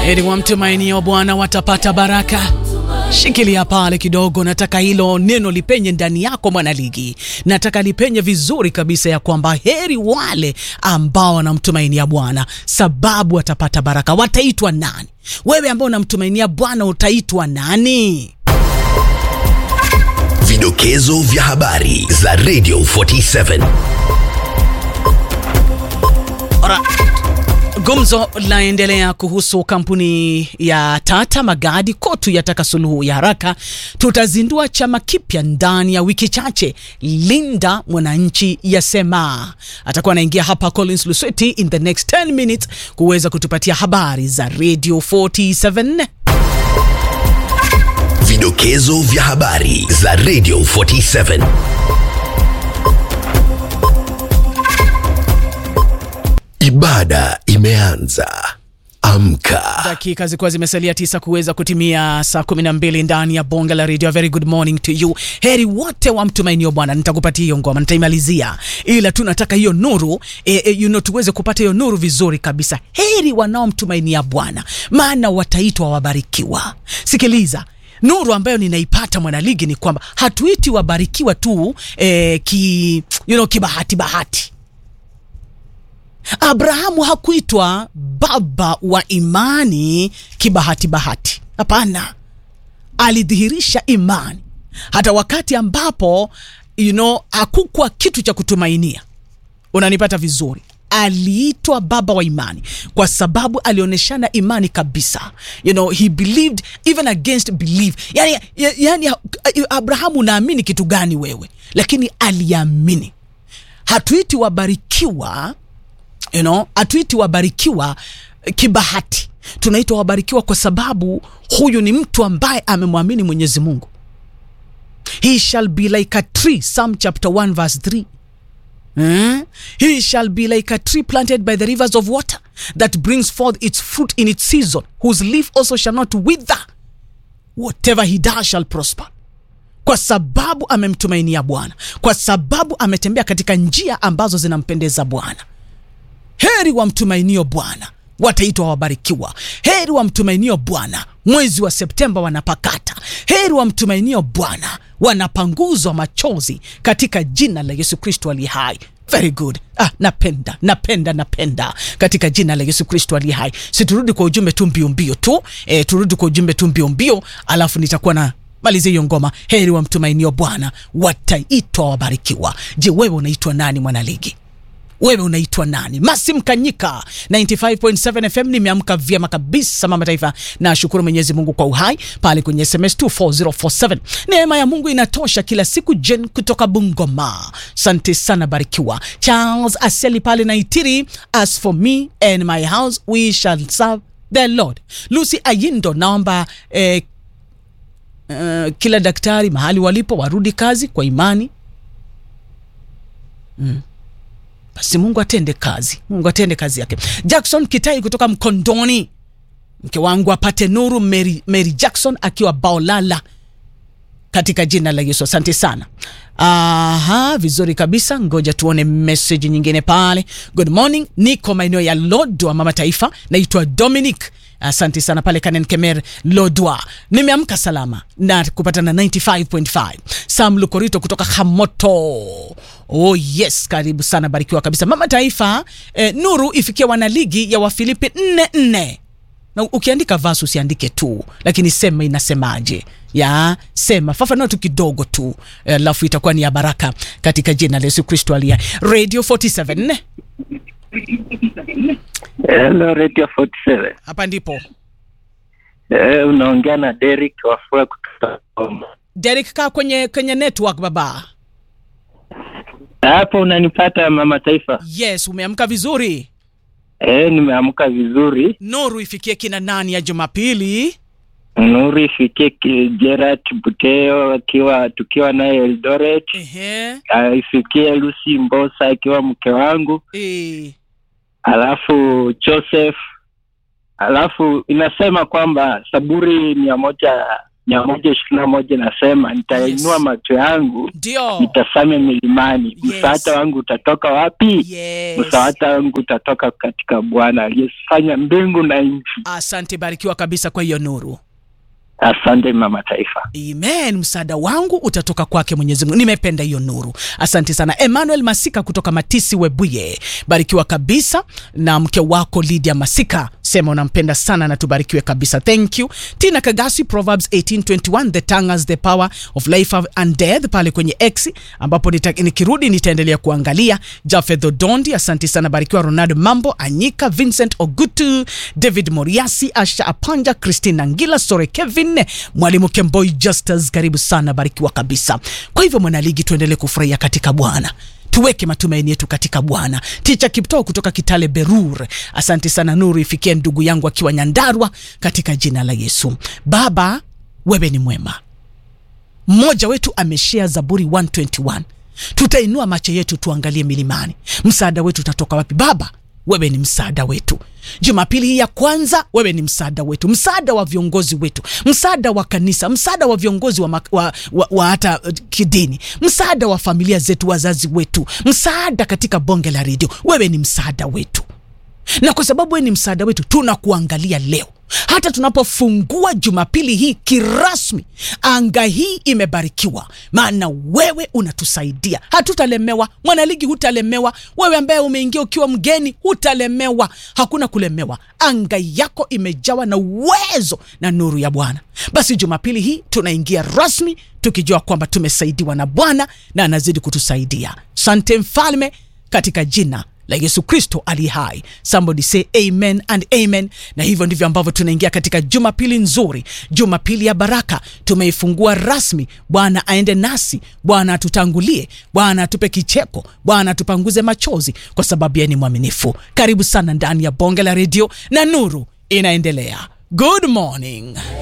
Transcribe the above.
Heri wamtumainio Bwana watapata baraka. Shikilia pale kidogo, nataka hilo neno lipenye ndani yako mwanaligi, nataka lipenye vizuri kabisa, ya kwamba heri wale ambao wanamtumainia Bwana sababu watapata baraka. Wataitwa nani? Wewe ambao unamtumainia Bwana utaitwa nani? Vidokezo vya habari za Radio 47. Ora, gumzo laendelea kuhusu kampuni ya Tata Magadi. Kotu yataka suluhu ya haraka. Tutazindua chama kipya ndani ya wiki chache. Linda Mwananchi yasema. Atakuwa anaingia hapa Collins Lusweti in the next 10 minutes kuweza kutupatia habari za Radio 47. Vidokezo vya habari za Radio 47. Ibada imeanza. Amka. Dakika zilikuwa zimesalia tisa kuweza kutimia saa kumi na mbili ndani ya bonge la redio. Very good morning to you. Heri wote wa mtumainio Bwana. Nitakupatia hiyo ngoma, nitaimalizia, ila tu nataka hiyo nuru e, e, you know, tuweze kupata hiyo nuru vizuri kabisa. Heri wanaomtumainia Bwana, maana wataitwa wabarikiwa. Sikiliza nuru ambayo ninaipata mwanaligi ni kwamba hatuiti wabarikiwa tu e, ki, you know, kibahati bahati Abrahamu hakuitwa baba wa imani kibahati bahati. Hapana, alidhihirisha imani hata wakati ambapo you know, hakukuwa kitu cha kutumainia. Unanipata vizuri? Aliitwa baba wa imani kwa sababu alionyeshana imani kabisa. You know, he believed even against belief. Yani, yani Abrahamu, unaamini kitu gani wewe? Lakini aliamini. Hatuiti wabarikiwa You know, hatuiti wabarikiwa kibahati, tunaitwa wabarikiwa kwa sababu huyu ni mtu ambaye amemwamini Mwenyezi Mungu. He shall be like a tree, Psalm chapter 1 verse 3. Hmm? He shall be like a tree planted by the rivers of water that brings forth its fruit in its season, whose leaf also shall not wither. Whatever he does shall prosper. Kwa sababu amemtumainia Bwana, kwa sababu ametembea katika njia ambazo zinampendeza Bwana. Heri wa mtumainio Bwana wataitwa wabarikiwa. Heri wa mtumainio Bwana mwezi wa Septemba wanapakata. Heri wa mtumainio Bwana wanapanguzwa machozi katika jina la Yesu Kristo aliye hai. Very good. Ah, napenda napenda napenda katika jina la Yesu Kristo aliye hai. Si turudi kwa ujumbe tu mbio mbio tu e, turudi kwa ujumbe tu mbio mbio, alafu nitakuwa na maliza hiyo ngoma. Heri wa mtumainio Bwana wataitwa wabarikiwa. Je, wewe unaitwa nani mwanaligi? Wewe unaitwa nani? Masim Kanyika 95.7 FM. Nimeamka vyema kabisa mama taifa, nashukuru Mwenyezi Mungu kwa uhai pale kwenye SMS 24047. Neema ya Mungu inatosha kila siku. Jen kutoka Bungoma, asante sana, barikiwa. Charles Aseli pale Naitiri, as for me and my house we shall serve the Lord. Lucy Ayindo, naomba eh, uh, kila daktari mahali walipo warudi kazi kwa imani mm. Basi Mungu atende kazi, Mungu atende kazi yake. Jackson Kitai kutoka Mkondoni, mke wangu apate nuru. Mary, Mary Jackson akiwa Baolala, katika jina la Yesu, asante sana. Aha, vizuri kabisa. Ngoja tuone message nyingine pale. Good morning, niko maeneo ya Lodwa, mama taifa, naitwa Dominic. Asante sana pale Kanen Kemer Lodwa, nimeamka salama na kupata na 95.5. Sam Lukorito kutoka Hamoto. Oh yes, karibu sana, barikiwa kabisa mama taifa. Eh, nuru ifikia wanaligi ya Wafilipi 44 na ukiandika verse usiandike tu, lakini sema inasemaje, ya sema fafanua tu kidogo tu, alafu itakuwa ni ya baraka katika jina la Yesu Kristo aliye Radio 47 Hello, Radio 47. hapa ndipo Eh, unaongea na Derek Wafua kutoka Goma. Derek, kaa kwenye kwenye network baba. Hapo unanipata mama taifa? Yes, umeamka vizuri. Eh, nimeamka vizuri. Nuru ifikie kina nani ya Jumapili? Nuru ifikie ki- Gerard Buteo akiwa tukiwa naye Eldoret. Ehe. Ah, ifikie Lucy Mbosa akiwa mke wangu, E, alafu Joseph, alafu inasema kwamba Saburi mia moja mia moja ishirini na moja nasema nitainua Yes. macho yangu ndio nitazame milimani Yes. msaada wangu utatoka wapi yes. msaada wangu utatoka katika bwana aliyefanya mbingu na nchi asante barikiwa kabisa kwa hiyo nuru asante mama taifa amen msaada wangu utatoka kwake mwenyezi mungu nimependa hiyo nuru asante sana emmanuel masika kutoka matisi webuye barikiwa kabisa na mke wako lydia masika sema unampenda sana na tubarikiwe kabisa thank you tina kagasi proverbs 1821 the tongue has the power of life and death pale kwenye x ambapo nita, nikirudi nitaendelea kuangalia jafedh odondi asante sana barikiwa ronald mambo anyika vincent ogutu david moriasi asha apanja christina ngila sore kevin mwalimu kemboi justus karibu sana barikiwa kabisa kwa hivyo mwanaligi tuendelee kufurahia katika bwana tuweke matumaini yetu katika bwana ticha kiptoo kutoka kitale berur asante sana nuru ifikie ndugu yangu akiwa nyandarwa katika jina la yesu baba wewe ni mwema mmoja wetu ameshea zaburi 121 tutainua macho yetu tuangalie milimani msaada wetu utatoka wapi baba wewe ni msaada wetu jumapili hii ya kwanza wewe ni msaada wetu msaada wa viongozi wetu msaada wa kanisa msaada wa viongozi wa, mak- wa, wa, wa hata uh, kidini msaada wa familia zetu wazazi wetu msaada katika bonge la redio wewe ni msaada wetu na kwa sababu wewe ni msaada wetu tunakuangalia leo hata tunapofungua jumapili hii kirasmi anga hii imebarikiwa maana wewe unatusaidia hatutalemewa mwanaligi hutalemewa wewe ambaye umeingia ukiwa mgeni hutalemewa hakuna kulemewa anga yako imejawa na uwezo na nuru ya bwana basi jumapili hii tunaingia rasmi tukijua kwamba tumesaidiwa na bwana na anazidi kutusaidia sante mfalme katika jina la yesu kristo ali hai somebody say amen and amen na hivyo ndivyo ambavyo tunaingia katika jumapili nzuri jumapili ya baraka tumeifungua rasmi bwana aende nasi bwana atutangulie bwana atupe kicheko bwana atupanguze machozi kwa sababu yeye ni mwaminifu karibu sana ndani ya bonge la redio na nuru inaendelea good morning